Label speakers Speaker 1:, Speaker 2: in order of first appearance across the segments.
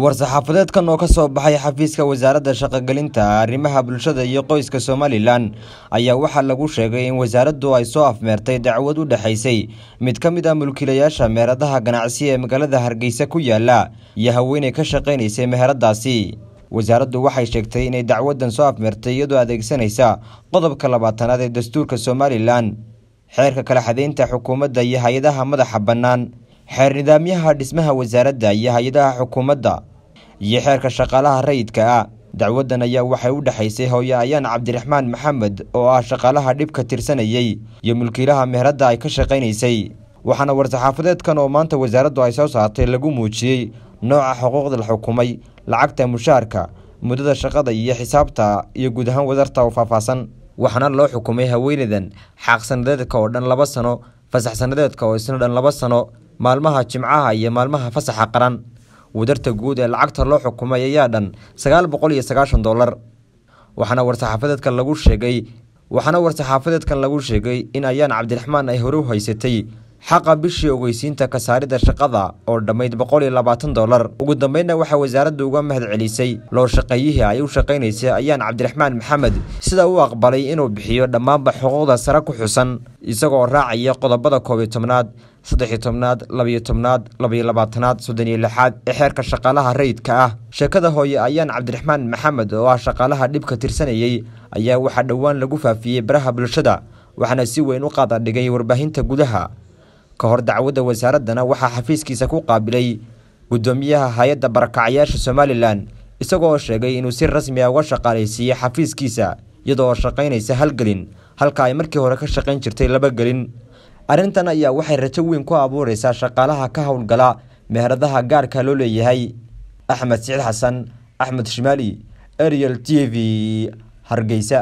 Speaker 1: war-saxaafadeedkan oo ka soo baxay xafiiska wasaaradda shaqogelinta arrimaha bulshada iyo qoyska somalilan ayaa waxaa lagu sheegay in wasaaraddu ay soo afmeertay dacwad u dhexaysay mid ka mid ah mulkiilayaasha meheradaha ganacsi ee magaalada hargeysa ku yaala iyo haweeney ka shaqaynaysay meheradaasi wasaaraddu waxay sheegtay inay dacwaddan soo afmeertay iyadoo adeegsanaysa qodobka labaatanaad ee dastuurka somalilan xeerka kala xadeynta xukuumadda iyo hay-adaha madaxa bannaan xeer nidaamyaha dhismaha wasaaradda iyo hay-adaha xukuumadda iyo xeerka shaqaalaha rayidka ah dacwaddan ayaa waxay u dhexaysay hooye ayaan cabdiraxmaan maxamed oo ah shaqaalaha dhibka tirsanayey iyo mulkiilaha meheradda ay ka shaqaynaysay waxaana war-saxaafadeedkan oo maanta wasaaraddu ay soo saartay lagu muujiyey nooca xuquuqda la xukumay lacagta mushaarka muddada shaqada iyo xisaabta iyo guud ahaan wadarta oo faahfaahsan waxaana loo xukumay haweeneydan xaaqsanadeedka oo dhan laba sano fasax sanadeedka oo isna dhan laba sano maalmaha jimcaha iyo maalmaha fasaxa qaran wadarta guud ee lacagta loo xukumay ayaa dhan sagaal boqol iyo sagaashan dollar waxaana war-saxaafadeedkan lagu sheegay waxaana war-saxaafadeedkan lagu sheegay in ayaan cabdiraxmaan ay hore u haysatay xaqa bishii ogeysiinta kasaaridda shaqada oo dhammayd boqol iyo labaatan dollar ugu dambeynna waxaa wasaaraddu uga mahad celisay loo shaqeeyihii ay u shaqaynaysay ayaan cabdiraxmaan maxamed sida uu aqbalay inuu bixiyo dhammaanba xuquuqda sare ku xusan isagoo raacaya qodobada koob iyo tobnaad saddex-iyo tobnaad labiyo tobnaad labiyo labaatanaad soddon iyo lixaad ee xeerka shaqaalaha rayidka ah sheekada hooye ayaan cabdiraxmaan maxamed oo ah shaqaalaha dhibka tirsanayey ayaa waxaa dhowaan lagu faafiyey baraha bulshada waxaana si weyn u qaadadhigay warbaahinta gudaha ka hor dacwadda wasaaraddana waxaa xafiiskiisa ku qaabilay guddoomiyaha hay-adda barakacayaasha somalilan isagoo sheegay inuu si rasmi a uga shaqaalaysiiyey xafiiskiisa iyadoo shaqaynaysa hal gelin halka ay markii hore ka shaqayn jirtay laba gelin arrintan ayaa waxay rajo weyn ku abuureysaa shaqaalaha ka howlgala meheradaha gaarka loo leeyahay axmed siciid xasan axmed shimaali ariel t v hargeysa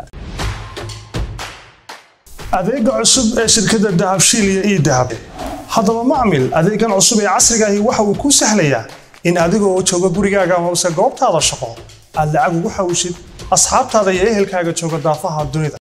Speaker 2: adeega cusub ee shirkadda dahabshiil iyo ii dahab haddaba macmil adeegan cusub ee casrigaahi waxa uu kuu sahlayaa in adigoo jooga gurigaaga amase goobtaada shaqo aad lacag ugu xawishid asxaabtaada iyo ehelkaaga jooga daafaha dunida